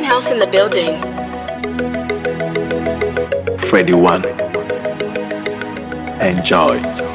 Penthouse in the building. Freddy One. Enjoy.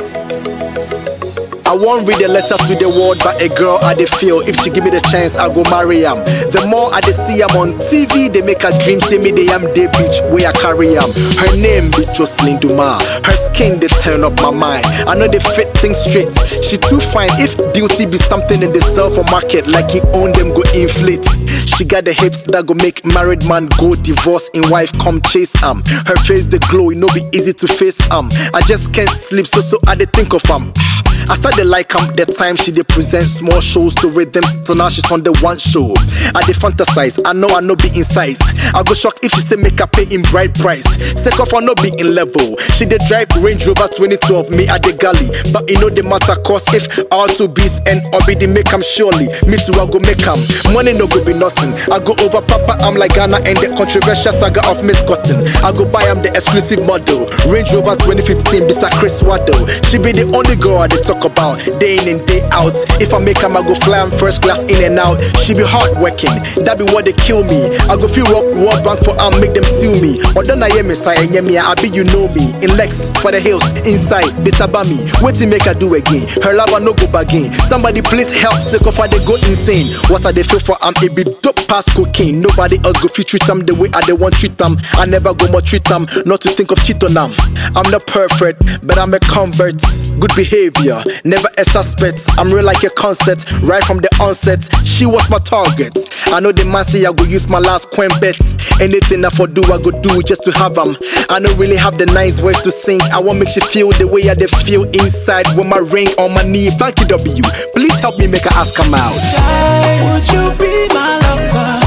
I won't read a letter to the world, but a girl I dey feel. If she give me the chance, I go marry am. The more I dey see am on TV, they make her dream say me they am day beach where I carry am. Her name be Jocelyn Duma. Her skin they turn up my mind. I know they fit things straight. She too fine. If beauty be something in the sell for market, like he own them go inflate. She got the hips that go make married man go divorce in wife come chase am. Her face the glow, it no be easy to face am. I just can't sleep, so so I dey think of am. I started like am the time she dey present small shows to rhythm. So now she's on the one show. I dey fantasize, I know I no be in size. I go shock if she say make her pay in bride price. Sake of I no be in level. She dey drive Range Rover 2012, me at the galley. But it no dey matter cause if all two beats and Obi make am surely. Me too I go make am. Money no go be nothing. I go over Papa, I'm like Ghana and the controversial saga of Miss Cotton. I go buy am the exclusive model. Range Rover 2015, bisa Chris Waddle. She be the only girl I dey talk about day in and day out. If I make am, I go fly am first class in and out. She be hard working, that be what they kill me. I go feel rob World Bank for am, make them sue me. Or don't I hear me say, yeah, me, I be you know me. In Lex, for the hills, inside, they taba me. What make her do again? Her lover no go again. Somebody please help, sick of her, they go insane. What are they feel for am? It be dope past cocaine. Nobody else go fit treat them the way I they want treat them. I never go more treat them, not to think of cheat on them. I'm not perfect, but I'm a convert. Good behavior, never a suspect. I'm real like a concept, right from the onset. She was my target. I know the man say I go use my last coin bet. Anything I for do, I go do just to have them. I don't really have the nice voice to sing. I want make she feel the way I they feel inside with my ring on my knee. Thank you, W. Please help me make her ask come out. Would you be my lover?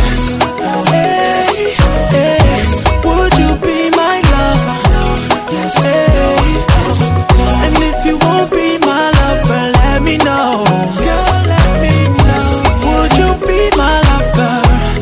Hey, hey. Would you be my lover? Yes, hey, yes. And if you won't be my lover, let me know. Girl, let me know. Would you be my lover?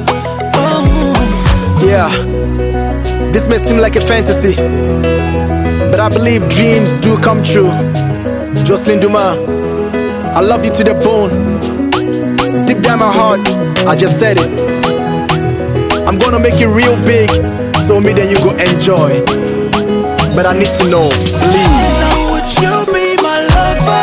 Oh. Yeah, this may seem like a fantasy, but I believe dreams do come true. Jocelyn Duma, I love you to the bone. Deep down my heart, I just said it. I'm gonna make it real big, so me then you go enjoy. But I need to know, please. Would you be my lover?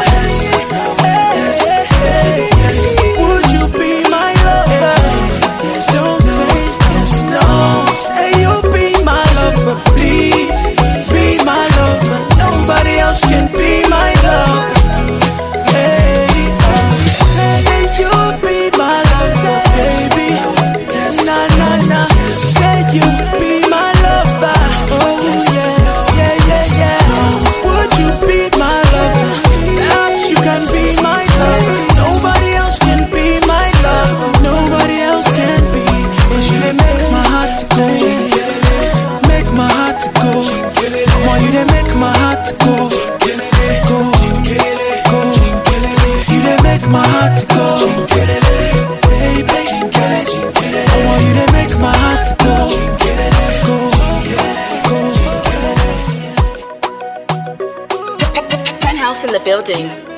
Would you be my lover? Don't say yes, no. Say you'll be my lover, please. Be my lover. Nobody else can be my lover. Hey, say you'll be my lover, baby. Nah, nah, nah. Say you'll be my lover. Oh yeah, yeah, yeah, yeah. Would you be my lover? Perhaps you can be my lover. Nobody else can be my lover. Nobody else can be. Cause you they make my heart to go. Make my heart to go. Come on, you they make my heart to go. Go, go. You they make my heart to go. Baby, come on, you they make my heart to go. Go, go. Penthouse in the building.